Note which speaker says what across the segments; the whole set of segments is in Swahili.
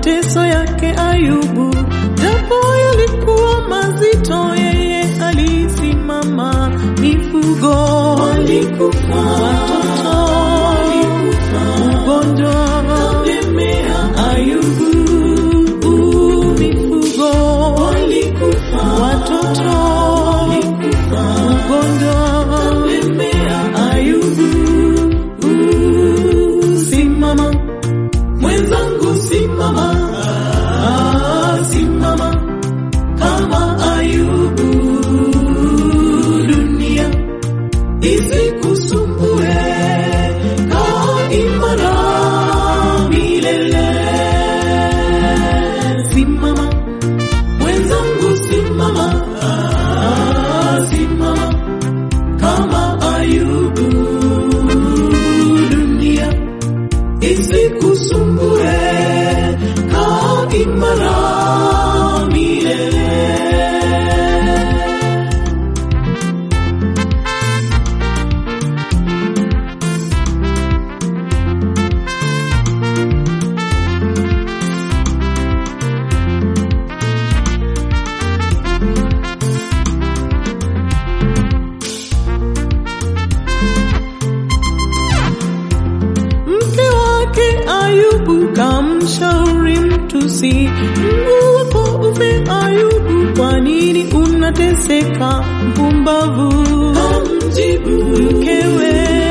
Speaker 1: mateso yake Ayubu, japo yalikuwa mazito, yeye alisimama. Mifugo walikufa, watoto walikufa, ugonjwa ukamlemea Ayubu. Mifugo walikufa, watoto walikufa, ugonjwa ukamlemea Ayubu. Simama mwenzangu, simama, ah, simama kama Ayubu, dunia isikusumbue, kaa imara milele. Simama mwenzangu, simama, ah, simama kama Ayubu, dunia isikusumbue, kaa imara milele. Mke wake Ayubu kamshauri mtusi, Mungu wako ufe Ayubu, kwa nini unateseka mpumbavu? Kamjibu mkewe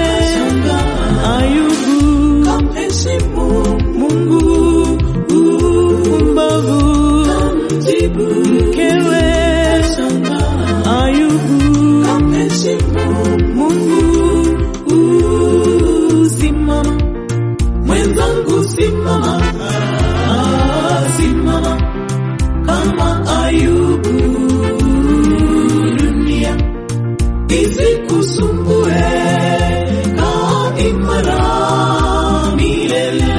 Speaker 1: Ayubu, kamheshimu Mungu mpumbavu. Kamjibu mkewe Ayubu, kamheshimu Mungu. Simama mwenzangu, simama, ah, simama kama Ayubu, dunia isikusumbue, kaa imara milele.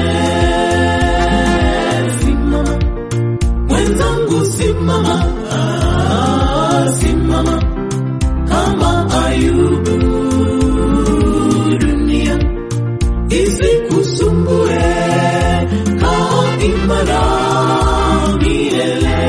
Speaker 1: Simama mwenzangu, simama, ah, simama kama Ayubu, dunia isikusumbue, kaa imara milele.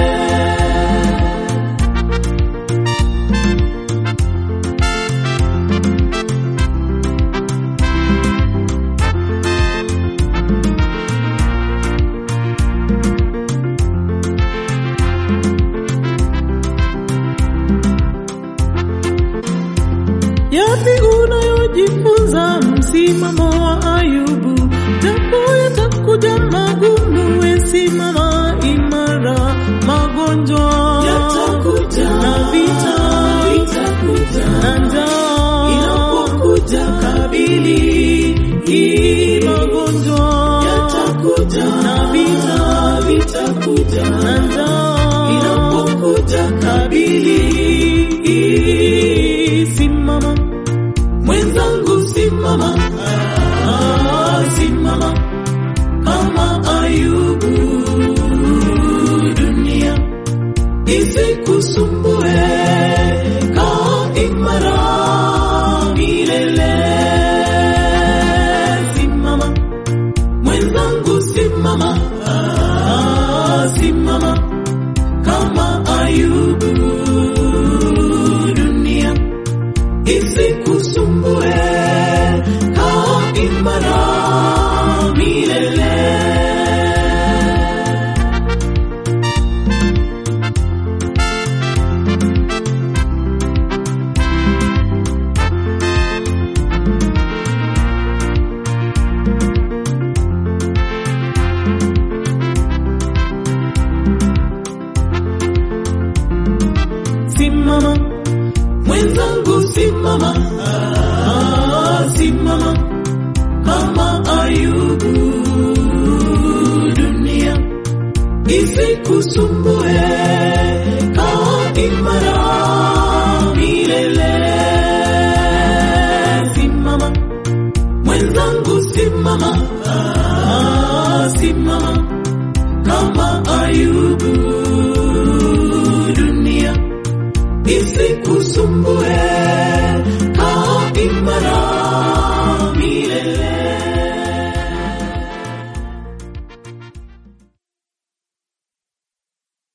Speaker 1: Yapi unayojifunza msimamo wa Ayubu? Japo yatakuja magumu, we simama imara. Magonjwa yatakuja na vita vitakuja na njaa inapokuja kabili hii magonjwa yatakuja na vita vitakuja na njaa inapokuja kabili simama mwenzangu simama ah, simama kama Ayubu dunia isikusumbue kaa imara milele simama mwenzangu simama ah, simama kama Ayubu dunia isikusumbue kaa imara milele simama mwenzangu simama ah, simama kama Ayubu dunia isikusumbue kaa imara milele simama mwenzangu simama ah, simama kama Ayubu dunia isikusumbue kaa imara